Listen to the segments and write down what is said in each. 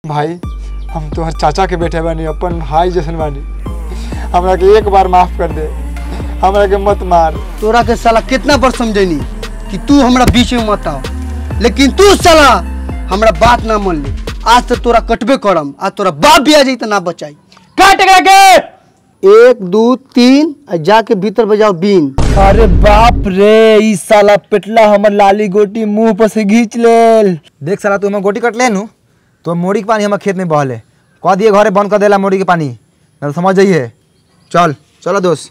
भाई हम तोहर चाचा के बेटे बानी अपन भाई जैसन बानी हमरा के एक बार माफ कर दे हमरा के मत मार तोरा के साला कितना बार समझैनी कि तू हमरा बीच में मत आओ लेकिन तू साला हमरा बात ना मान ली आज तो तोरा कटबे करम आज तोरा बाप भी आ जाई तो ना बचाई काट एकरा के एक दो तीन आ जाके भीतर बजाओ बीन अरे बाप रे ई साला पेटला हमर लाली गोटी मुंह पर से घींच लेल देख साला तू हमें गोटी कट ले नु तो मोड़ी के पानी हमारे खेत में बहले कह दिए घरे बंद कर देला मोड़ी के पानी ना तो समझ जाइए चल चलो दोस्त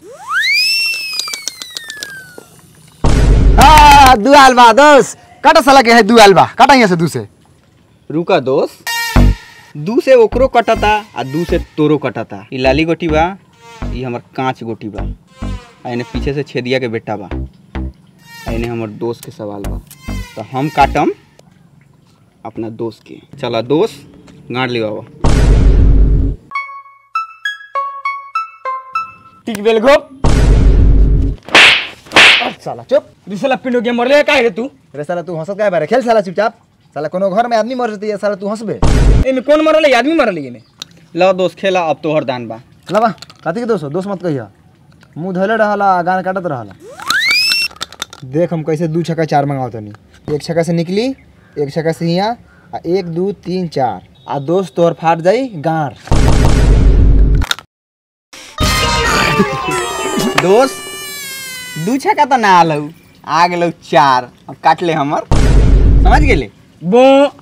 हाँ दू आलबा दोस्त काटा साला के है दू आलबा काटा यहाँ से दू से रुका दोस्त दू से ओकरो कटता आ दू से तोरो कटता ई लाली गोटी बा ई हमर कांच गोटी बा आ एने पीछे से छेदिया के बेटा बा आ एने हमर दोस्त के सवाल बा तो हम काटम अपना दोस्त के चला दोस्त गाड़ ले बाबा टिक बेल घोप साला चुप रे साला पिंडो के मरले काहे रे तू अरे साला तू हंसत काय बारे खेल साला चुपचाप साला कोनो घर में आदमी मर जती है साला तू हंसबे एमे कौन मरले आदमी मरले एमे लो दोस्त खेला अब तोहर दान बा लबा कथी के दोस्त हो? दोस्त मत कहिया मुंह धोले रहला गान काटत रहला देख हम कैसे दू छक्का चार मंगाओ तनी एक छक्का से निकली एक छक्का से हिया आ एक दू तीन चार आ दोस्त तोहर फाट जाई गार दोस्त दू छक्का तो ना आलौ आ गेलौ चार अब काट ले हमर समझ गेले बो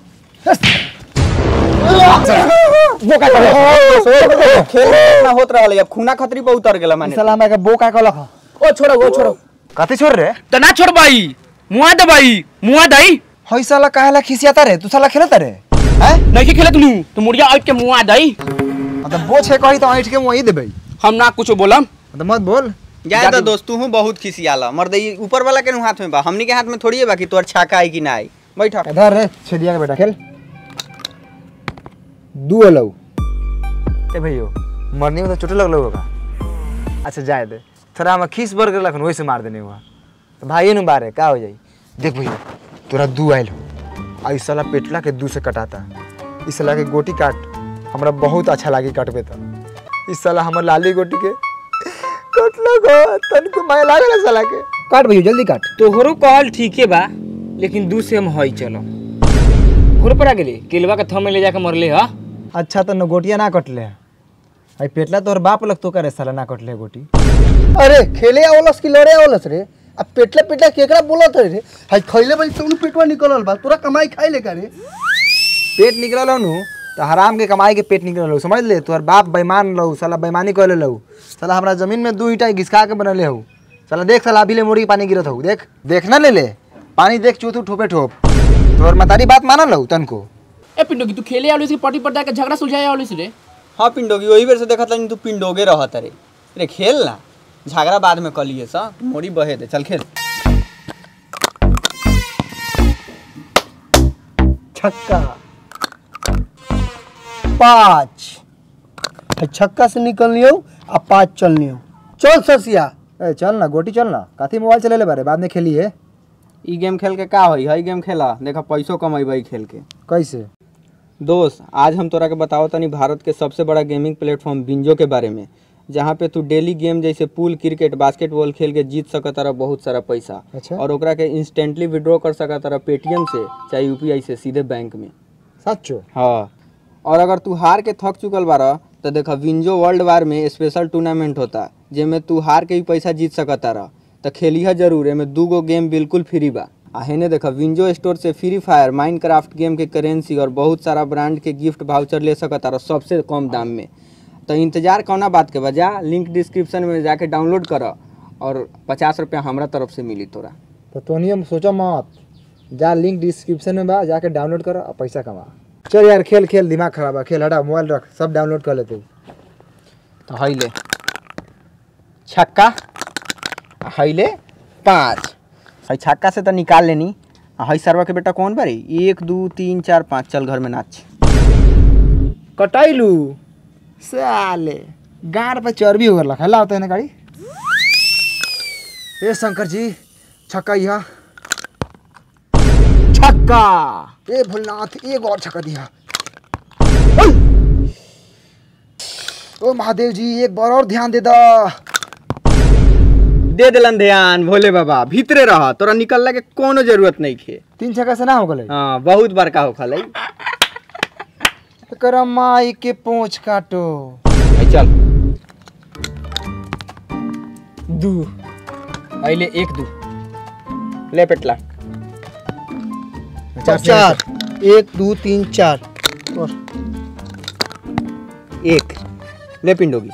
खेल ना होत रहल अब खूना खतरी पर उतर गेला माने साला हमरा के बो का कहलक ओ छोड़ो ओ छोड़ो कथी छोड़ रे तो ना छोड़ भाई मुआ दे भाई मुआ दई हई साला काहेला खिसियाता रे तू साला खेलता रे हैं नहीं खेले तू तो मुड़िया आउट के मुआ दई मतलब बो छे कही तो ऐठ के वही देबे हम ना कुछ बोलम मतलब मत बोल जाए तो दोस्त तू बहुत खिसियाला मर्द ई ऊपर वाला के नु हाथ में बा हमनी के हाथ में थोड़ी है बाकी तोर छाका आई कि ना आई बैठ इधर रे छेदिया के बेटा खेल दू अलौ ए भैयो मरने में तो चोट लगलो होगा अच्छा जाए दे थोड़ा हम खीस बर गेलक वैसे मार देने हुआ तो भाई नु बारे का हो जाई देख भैया तोरा दू आइल हो आ इस साला पेटला के दू से कटाता इस साला के गोटी काट हमरा बहुत अच्छा लागी काटबे तो इस साला हमर लाली गोटी के कटलो गो तनको माय लागल साला के काट भैया जल्दी काट तोहरो कहल ठीके बा लेकिन दू से हम हई चलो घोर पर आ गेली केलवा के थमे ले जाके मरले हा अच्छा तो न गोटिया ना कटले आई पेटला तोहर बाप लग तो करे साला ना कटले गोटी अरे खेले आवलस कि लड़े आवलस रे अब पेटला पेटला केकरा बोलत है रे हाय खइले बड़ी तुम पेटवा निकलल बा तोरा कमाई खाए ले का रे पेट निकलल नु तो हराम के कमाई के पेट निकलल हो समझ ले तोहर बाप बेईमान लहू साला बेईमानी कर ले लहू साला हमरा जमीन में दू ईटा घिसका के बनले हऊ साला देख साला अभी ले मोड़ी के पानी गिरत हऊ देख देख ना ले ले पानी देख चूतू ठोपे ठोप तोहर मतारी बात मानल लहू तनको ए पिंडो की तू खेले आवलिस की पटी पर जाके झगड़ा सुलझाए आवलिस रे हाँ पिंडोगी वही बेर से देखत नहीं तू पिंडोगे रहत रे रे खेल ना झगड़ा बाद में कलिए सा मोड़ी बहे दे चल खेल छक्का पाँच हाय छक्का से निकल लियो आ पाँच चल लियो चल ससिया ए चल ना गोटी चल ना काथी मोबाइल चले ले बारे बाद में खेली है ई गेम खेल के का होई हई गेम खेला देखा पैसो कमेबै खेल के कैसे दोस्त आज हम तोरा के बताओ तनी भारत के सबसे बड़ा गेमिंग प्लेटफॉर्म बिंजो के बारे में जहाँ पे तू डेली गेम जैसे पूल क्रिकेट बास्केटबॉल खेल के जीत सकत रहा बहुत सारा पैसा अच्छा। और ओकरा के इंस्टेंटली विड्रॉ कर सकत रहा पेटीएम से चाहे यूपीआई से सीधे बैंक में सच्चो हाँ और अगर तू हार के थक चुकल बारा तो देखा विंजो वर्ल्ड वार में स्पेशल टूर्नामेंट होता जेमे तू हार के भी पैसा जीत सकता रह तो खेलिह जरूर एमे दू गो गेम बिल्कुल फ्री बा आ हेने देखा विंजो स्टोर से फ्री फायर माइनक्राफ्ट गेम के करेंसी और बहुत सारा ब्रांड के गिफ्ट वाउचर ले सकता रह सबसे कम दाम में तो इंतजार कौना बात के बजा लिंक डिस्क्रिप्शन में जाके डाउनलोड कर और पचास रुपया हमरा तरफ से मिली तोरा तो तोनियम सोचो मत जा लिंक डिस्क्रिप्शन में बा जाके डाउनलोड कर और पैसा कमा चल यार खेल खेल दिमाग खराब है खेल हटा मोबाइल रख सब डाउनलोड कर लेते तो हई ले छक्का आ हई ले पाँच हई छक्का से तो निकाल लेनी आ हई सरवा के बेटा कौन बारी एक दू तीन चार पाँच चल घर में नाच कटाइलू साले गाड़ पे चर्बी हो गया हल्ला होता है ना गाड़ी ए शंकर जी छक्का यहाँ छक्का ए भोलनाथ एक और छक्का दिया ओ महादेव जी एक बार और ध्यान दे दा दे दिलन ध्यान भोले बाबा भीतरे रह तोरा निकलने के कोनो जरूरत नहीं खे तीन छक्का से ना हो गले हाँ बहुत बड़का हो खलै एकरा माई के पूंछ काटो आई चल दू अइले एक दू ले पेटला चार एक दो तीन चार और एक ले पिंडोगी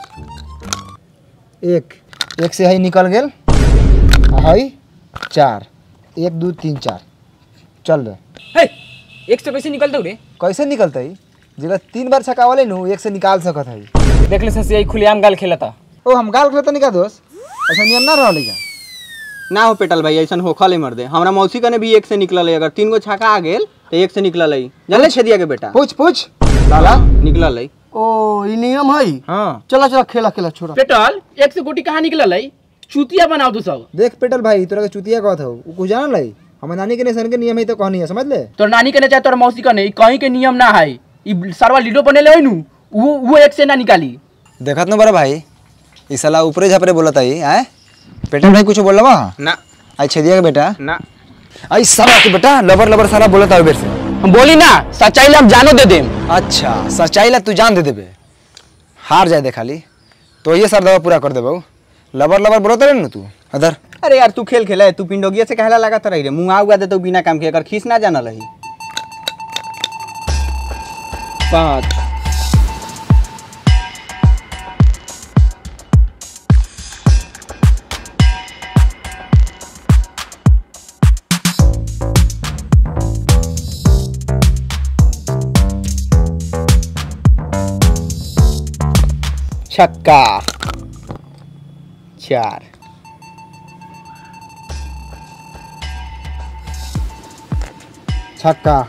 एक एक से हई निकल गेल आ हई चार एक दू तीन चार चल रे हे एक से कैसे निकलते रे कैसे निकलते जिला तीन बार छकावले नु एक से निकाल सकत हई देख ले ससी खुलेआम गाल खेलता ओ हम गाल खेलत नहीं का दोस्त ऐसा नियम ना रहले का ना हो पेटल भाई ऐसा होखले मर दे हमरा मौसी कने भी एक से निकलल है अगर तीन गो छक्का आ गेल तो एक से निकलल है जानले छेदिया के बेटा पूछ पूछ साला निकलल है ओ ई नियम है हाँ चला चला खेला खेला छोड़ा पेटल एक से गोटी कहाँ निकलल है चूतिया बनाओ तू सब देख पेटल भाई तोरा के चुतिया कहत हो उ कुछ जानल है हमर नानी के नेशन के नियम है तो कहनी है समझ ले तोर नानी के चाहे तोर मौसी कने ई कहीं के नियम ना है ई सरवा लीडो बनेले है नु वो वो एक से ना निकाली देखत न बड़ा भाई ई साला ऊपरे झापरे बोलत है हैं पेटल भाई कुछ बोलवा ना आई छेदिया के बेटा ना आई साला के बेटा लबर लबर साला बोलत है बेर से हम बोली ना सच्चाई ले हम जानो दे देम अच्छा सच्चाई ला तू जान दे देबे हार जाए दे खाली तो ये सर दवा पूरा कर देबो लबर लबर बोलत रहे न तू अदर अरे यार तू खेल खेला है तू पिंडोगिया से कहला लगा रही रे मुंह आउगा दे तो बिना काम के अगर खींच ना जानल है पाँच छक्का चार छक्का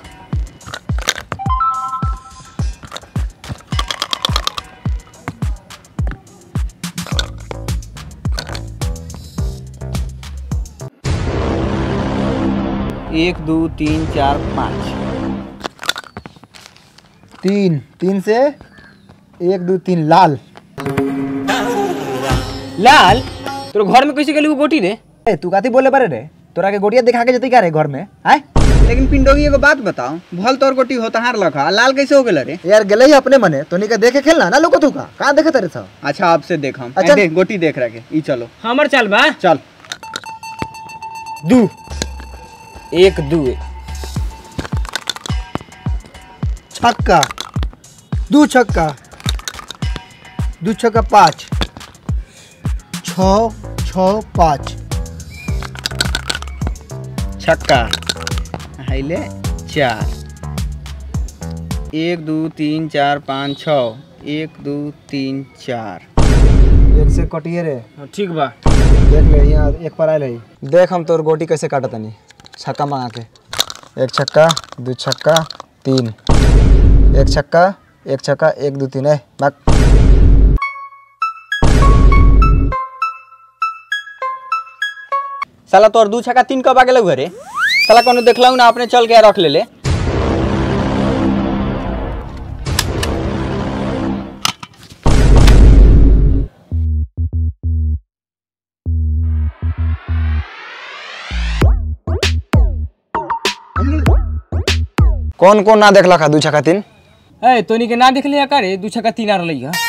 एक दो तीन चार पाँच तीन तीन से एक दो तीन लाल लाल तोर घर में कैसे गेली वो गोटी रे ए तू काती बोले बारे रे तोरा के गोटिया दिखा के जती का रे घर में आय लेकिन पिंडोगी एगो बात बताओ भल तोर गोटी होता हार लखा लाल कैसे हो गेल रे यार गेले ही अपने मने तो निका देखे खेलना ना लोको तू का कहां देखे तेरे था अच्छा आपसे देख हम अच्छा। ए, देख गोटी देख रहा के ई चलो हमर चाल बा चल दू एक दू छक्का दू छक्का दू छक्का पाँच छ छ पाँच छक्का हाइले चार एक दो तीन चार पाँच छ एक दो तीन चार एक से कटिए रे ठीक बा देख ले यहाँ एक पर आयल है देख हम तोर गोटी कैसे काटत तनी छक्का मांगा के एक छक्का दो छक्का तीन एक छक्का एक छक्का एक दो तीन है बाक साला तोर दू छक्का तीन कब आ गेलौ घरे साला कोनो देखलौ ना अपने चल के रख ले ले कौन कौन ना देखला खा दू छक्का तीन ए तोनी के ना देख लिया का रे दू छक्का तीन आ रही है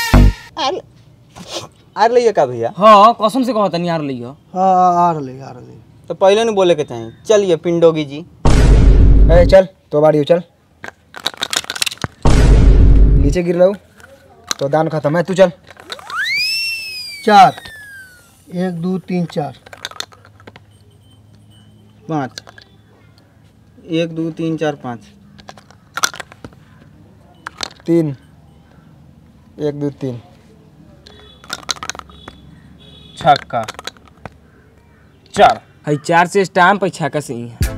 आ रही का भैया हाँ कसम से कहता नहीं आ रही है हाँ आ रही आ रही तो पहले नहीं बोले के चाही चलिए पिंडोगी जी ए चल तो बाड़ी चल नीचे गिर रहा तो दान खत्म है तू चल चार एक दो तीन चार पाँच एक दो तीन चार पाँच तीन एक दो तीन छक्का चार हई चार से स्टाम्प है छक्का से ही है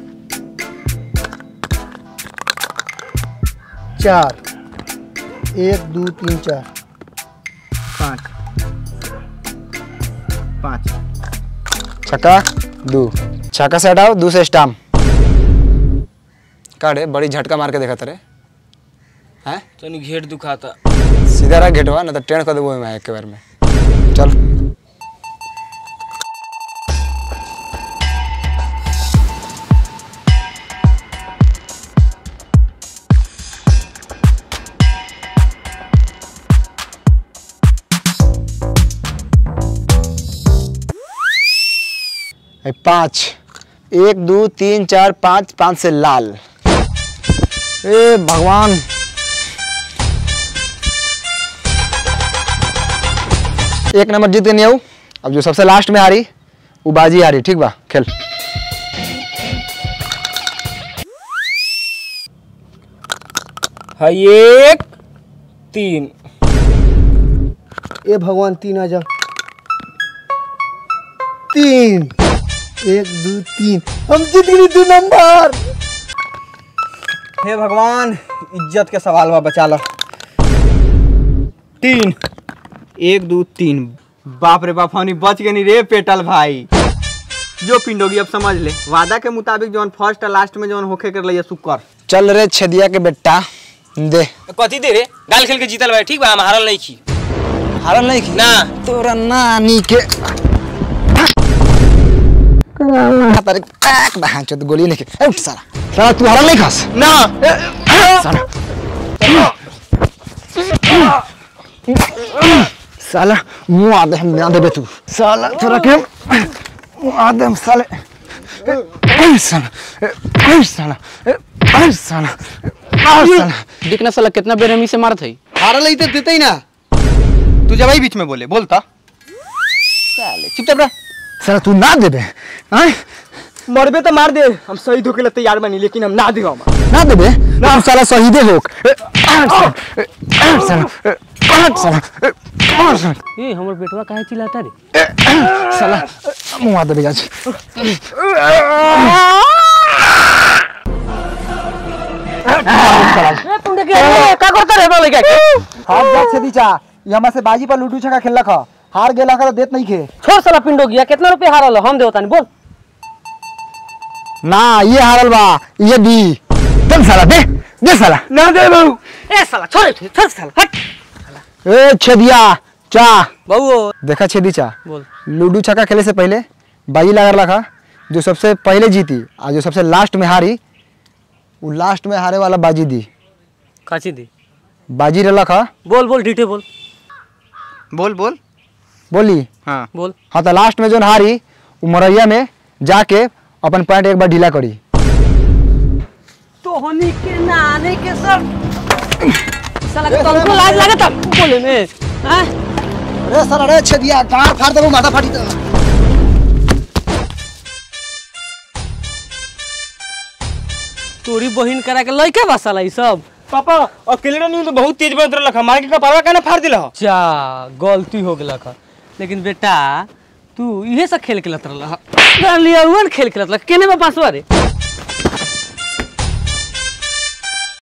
चार एक दो तीन चार पाँच पाँच छक्का दो छक्का से हटाओ दो से स्टाम काड़े बड़ी झटका मार के देखा तेरे हैं तोनी घेट दुखाता सीधा रहा गेटवा ना तो ट्रेन कर देबो मैं एक बार में चल ए, पाँच एक दो तीन चार पाँच पाँच से लाल ए भगवान एक नंबर जीत गई हूँ अब जो सबसे लास्ट में हारी वो बाजी हारी ठीक बा खेल है एक तीन ए भगवान तीन आ जा तीन एक दो तीन हम जीत गए दो नंबर हे भगवान इज्जत के सवाल बा बचा लो तीन एक दो तीन बाप रे बाप हमनी बच गए रे पेटल भाई जो पिंडोगी अब समझ ले वादा के मुताबिक जौन फर्स्ट और लास्ट में जौन होखे कर लिया सुकर चल रे छेदिया के बेटा दे कथी दे रे गाल खेल के जीतल भाई ठीक बा हम हारल नहीं की हारल नहीं की ना तोरा नानी के तारे पैक बहान चोद गोली नहीं के ए, उठ साला साला तू हारल नहीं खास ना साला साला मुंह आदे हम ना देबे तू साला तोरा के मुंह आदे हम साले ए, साला ए, ए, साला ए, ए, साला ए, साला दिखना साला कितना बेरहमी से मारत है हारल ही तो देते ही ना तू जब बीच में बोले बोलता साले चुपचाप रह साला तू ना देबे हैं मरबे तो मार दे हम शहीद होके लिए तैयार बनी लेकिन हम ना देगा ना देबे ना तू साला शहीदे होक ए, ए, साला ए, ए, साला ए, ए, साला ए, ए, साला ए हमर बेटवा काहे चिल्लाता रे साला मुंह आदे बेजाज का करता रे बोले क्या हाथ जात से दीचा ये हमारे से बाजी पर लूडू छका खेलक ह हार गेला का तो देत नहीं खे छोड़ साला पिंडो गया कितना रुपया हारल हम देवता नहीं बोल ना ये हारल बा ये दी चल साला दे दे साला ना दे बहू ए साला छोड़ छोड़ साला हट ए छेदिया चा बहू देखा छेदी चा बोल लूडू छक्का खेले से पहले बाजी लगा रखा जो सबसे पहले जीती और जो सबसे लास्ट में हारी वो लास्ट में हारे वाला बाजी दी काची दी बाजी रख बोल बोल डीटे बोल बोल बोल बोली हाँ बोल हाँ तो लास्ट में जो हारी वो मरैया में जाके अपन पैंट एक बार ढीला करी तो होनी के नाने के सब साला तुमको लाज लगता बोले में हैं अरे सर अरे छदिया कहाँ फाड़ देबो माथा फाटी तो तोरी बहिन करा के लइका बा साला ई सब पापा अकेले नहीं तो बहुत तेज बनत रहल हमारे के कपारवा काहे फाड़ दिला जा गलती हो गेला का लेकिन बेटा तू इहे सब खेल के लत रहल डालिया खेल के लत केने में पासवा रे